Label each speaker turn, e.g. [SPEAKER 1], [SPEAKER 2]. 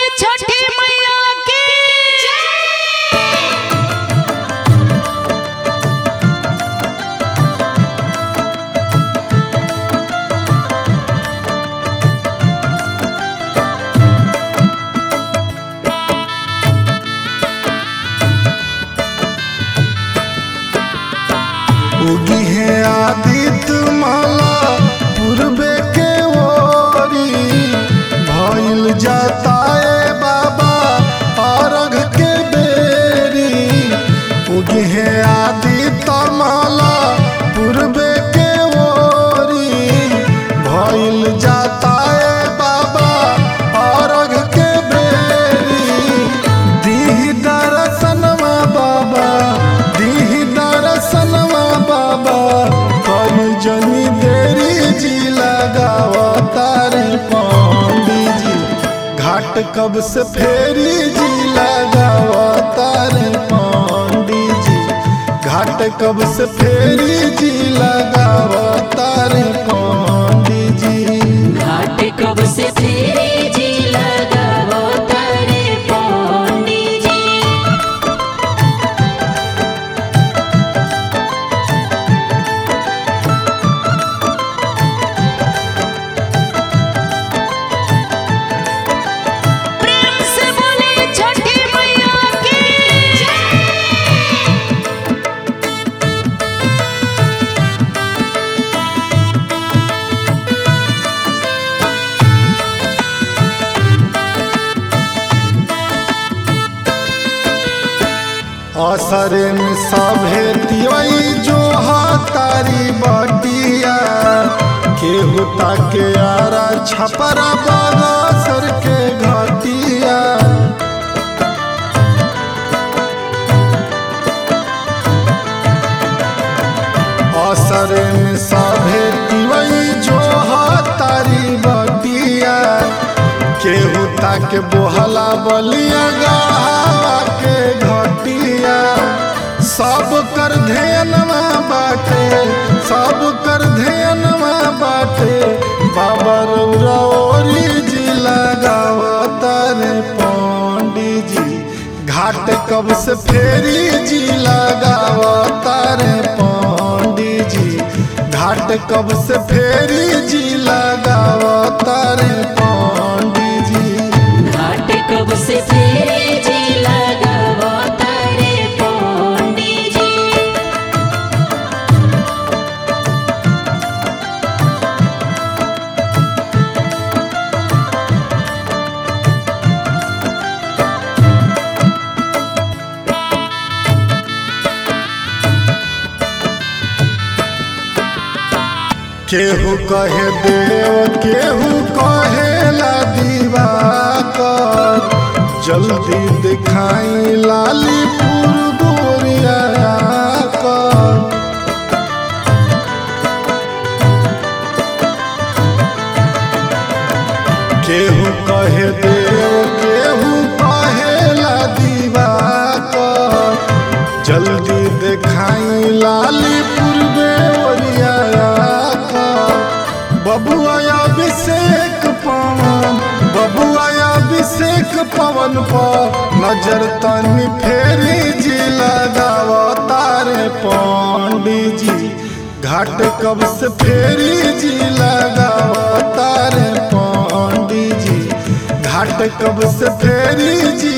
[SPEAKER 1] छठी मैया की
[SPEAKER 2] उगी है आदित्य माला पूर्वे के ओरी भइल जाता है बाबा अर्घ के बेरी उगी है आदित्य माला पूर्वे के ओरी भइल जाता है बाबा अर्घ के बेरी दीह दर्शनवा बाबा दीह दर्शनवा बाबा कल जनी देरी जी लगावा तारे पांडी जी घाट कब से फेरी जी लगावा तारे पांडी जी घाट कब से फेरी जी लगावा तारे पांडी जी
[SPEAKER 1] घाट कब से फेरे जी लगावो तारे पौंडी जी प्रेम से बोले छठी मैया की
[SPEAKER 2] असरे में सभे तिवई जो तारी बटिया केहू ताके आरा छपरा बगसर के घटिया असरे में सभे तिवई जो तारी बटिया केहू ताके बोहला बलिया गढ़ावा के घटिया सब कर ध्यानवा बाटे सब कर ध्यानवा बाटे बाबा रौरी जी लगावा तारे पंडी जी घाट कब से फेरी जी लगावा तारे पंडी जी घाट कब से फेरी जी लगावा तारे पंडी जी
[SPEAKER 1] घाट कब से फेरे जी लगावो तारे पौंडी जी
[SPEAKER 2] केहू कहे देव केहू कहेला दिवाकर जल्दी दिखाई लाली गोरिया कर केहू कहे देव केहू कहेला दिवाकर जल्दी दिखाई लाली पूर्वे ओरिया बबुआ अभिषेक पवन बबुआ अभिषेक पवन पर नजर तनी फेरी जी लगाव तारे पंडी जी घाट कब से फेरी जी लगाव तारे पंडी जी घाट कब से फेरी जी